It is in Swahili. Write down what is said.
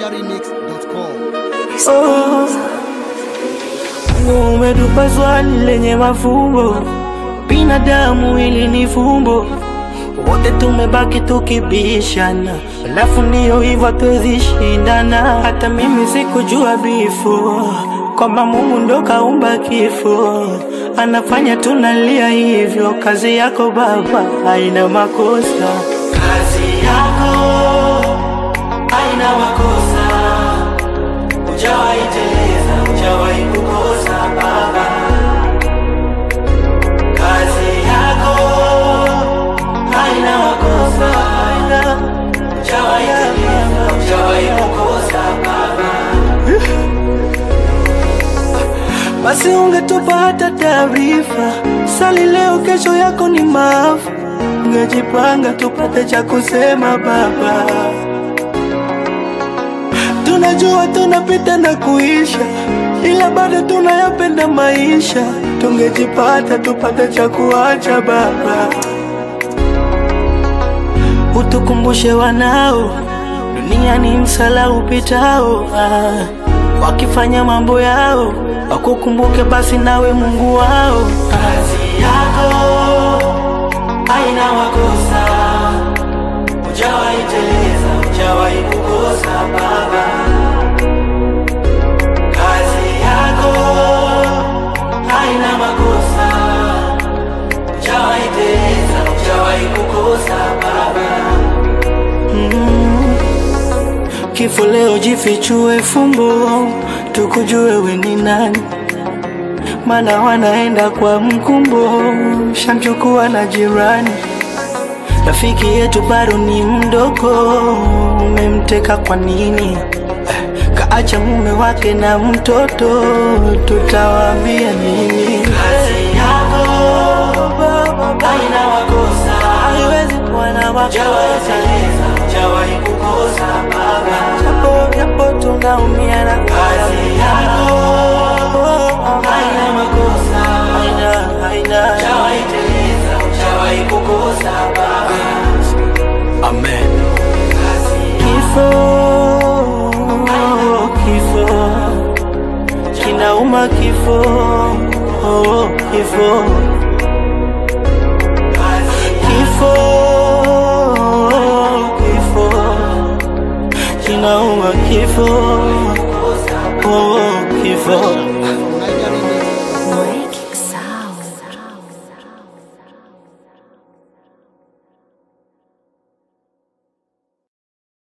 ninjaremix.com. Oh, umetupa swali lenye mafumbo, binadamu hili ni fumbo, wote tumebaki tukibishana, alafu ndiyo hivyo hatuwezi shindana. Hata mimi sikujua bifo kwamba Mungu ndo kaumba kifo, anafanya tunalia hivyo. Kazi yako Baba haina makosa, kazi yako haina makosa Hujawahi teleza, hujawahi kukosa Baba. Kazi yako haina makosa, haina. Hujawahi teleza, hujawahi kukosa Baba. Basi ungetupa hata taarifa, sali leo, kesho yako ni maafa. Ungejipanga tupate cha kusema Baba. Tunajua tunapita na kuisha, ila bado tunayapenda maisha. Tungejipata tupate cha kuacha Baba, utukumbushe wanao, dunia ni msala upitao. Ah, wakifanya mambo yao wakukumbuke basi nawe Mungu wao. Kazi yako haina makosa, hujawahi teleza, hujawahi kukosa Baba. Kazi yako haina makosa, hujawahi teleza, hujawahi kukosa Baba. Mm. Kifo leo jifichue fumbo, tukujue we ni nani, mana wanaenda kwa mkumbo, shamchukua na jirani. Rafiki yetu bado ni mdogo, umemteka kwa nini? Eh, Kaacha mume wake na mtoto, tutawaambia nini? Kazi yako haina makosa, haiwezi kuwa na makosa. Hujawahi kukosa Baba, japo japo tunaumia na kazi yako haina makosa, haina haina, hujawahi teleza, hujawahi kukosa Baba. Amen. Kifo, kifo, kinauma kifo, oh, kifo